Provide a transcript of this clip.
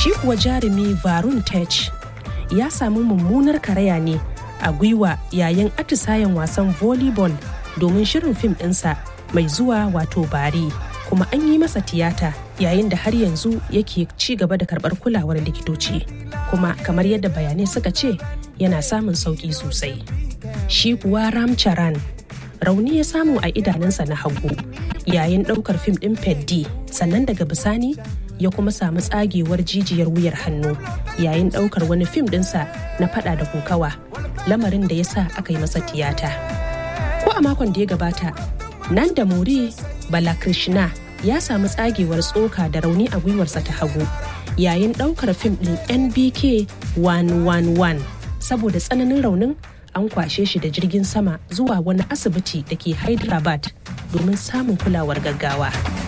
shi kuwa jarumi varun tech ya samu mummunar karaya ne a gwiwa yayin atisayen wasan volleyball domin shirin fim ɗinsa mai zuwa wato bari kuma an yi masa tiyata yayin da har yanzu yake ci gaba da karɓar kulawar likitoci kuma kamar yadda bayanai suka ce yana samun sauƙi sosai shi kuwa ramcharan rauni ya samu a idanunsa na hagu yayin ɗaukar fim ɗin peddi sannan daga bisani ya kuma samu tsagewar jijiyar wuyar hannu yayin ɗaukar wani fim ɗinsa na fada da kokawa lamarin da ya sa aka yi masa tiyata ko a makon da ya gabata nan da muri balakrishna ya samu tsagewar tsoka da rauni a gwiwarsa ta hagu yayin ɗaukar fim ɗin nbk 111 saboda tsananin raunin an kwashe shi da jirgin sama zuwa wani asibiti da ke hyderabad domin samun kulawar gaggawa.